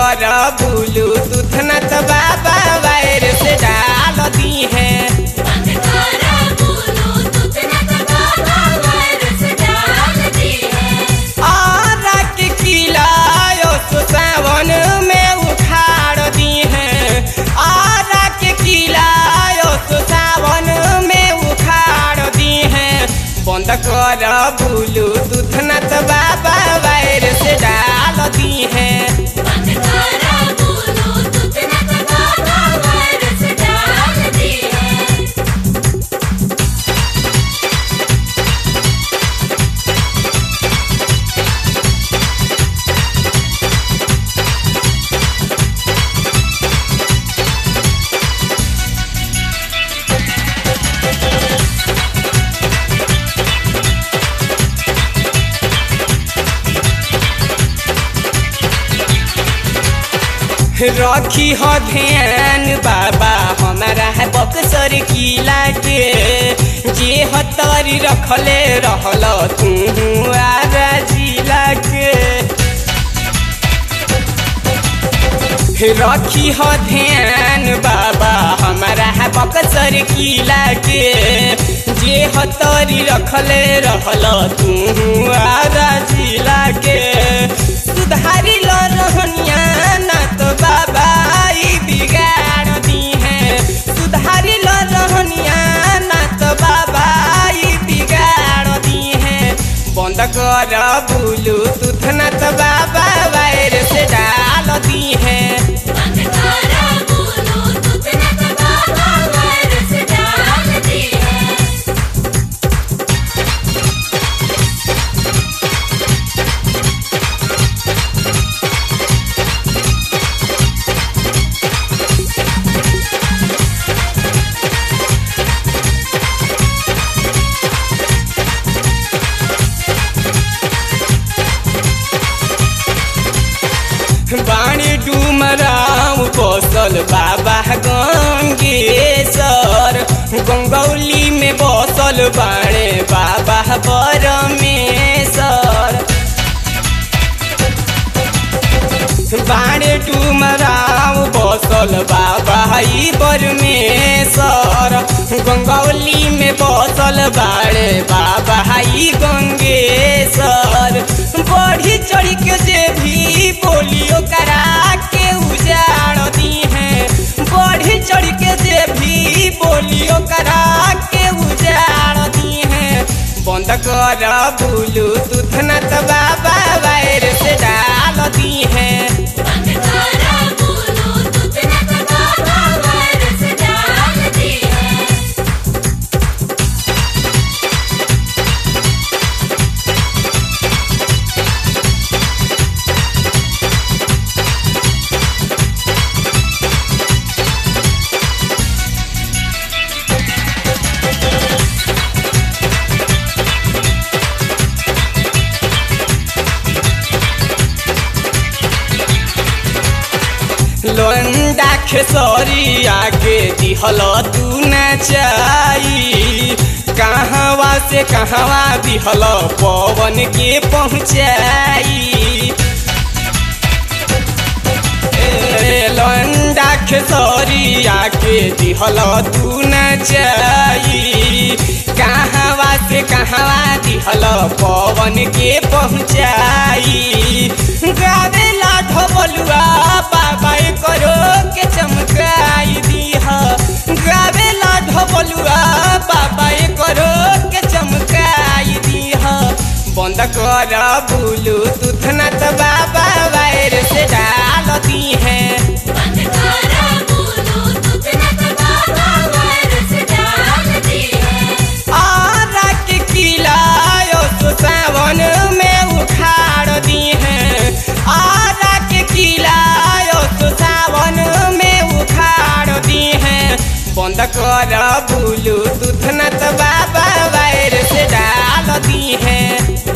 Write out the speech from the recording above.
कर भूलू दूध न तो बाबा वायर से डाल दी है बंद करा बोलो दूध न तो बाबा वायरस डाल दी है आरा के किलायो सो सावन में उखाड़ दी है आरा के किलायो सो सावन में उखाड़ दी है बंद कर भूलू दूध न तो बाबा वायर से डाल दी है बंद करा बोलो दूध न तो बाबा वायरस डाल दी है रखी हो ध्यान बाबा हमारा है बक्सर किला के जे हतरी रखले रहल तू आरा जिला के रखी हो ध्यान बाबा हमारा है बक्सर किला के जे हतरी रखले रहल तू आरा जिला के सुधारी लो रहनिया ना तो बाबा ई बिगाड़ दी है सुधारी लो रहनिया ना तो बाबा ई बिगाड़ दी है बंद कर भूलू दूध न तो बाबा वायर से डाल दी है बंद करा बोलो दूध न तो बाबा वायरस डाल दी है बाणी डुमराव बसल बाबा गंगेश्वर गंगौली में बसल बाणे बाबा परमेश्वर बाणे डुमराव बसल बाबा ई परमेश्वर गंगौली में बसल बाणे बाबा ई गंगेश्वर बढ़ी चढ़ी के जे भी बोलियो करा के उजाड़ दी है बढ़ी चढ़ी के जे भी बोलियो करा के उजाड़ दी है बंद कर भूलू दूध न तो बाबा वायर से डाल दी है बंद करा बोलो दूध न तो बाबा वायरस डाल दी है लोंडा खेसरिया के दिहल तू न चाई कहवा से कहवा दिहल पवन के पहुँचाई ए, लोंडा खेसरिया के दिहल तू न चाई कहवा से कहवा दिहल पवन के पहुँचाई गावेला ढोबलुआ बाबा करो के चमकाई दीह गावेला ढोबलुआ बाबा करो के चमकाई दीह बंद कर भूलू दूध न तो बाबा वायर से डाल दी है बंद करा बोलो दूध न तो बाबा वायरस डाल दी है आरा के किलायो सो सावन में उखाड़ दी है आरा के किलायो सो सावन में उखाड़ दी है बंद कर भूलू दूध न तो बाबा वायर से डाल दी है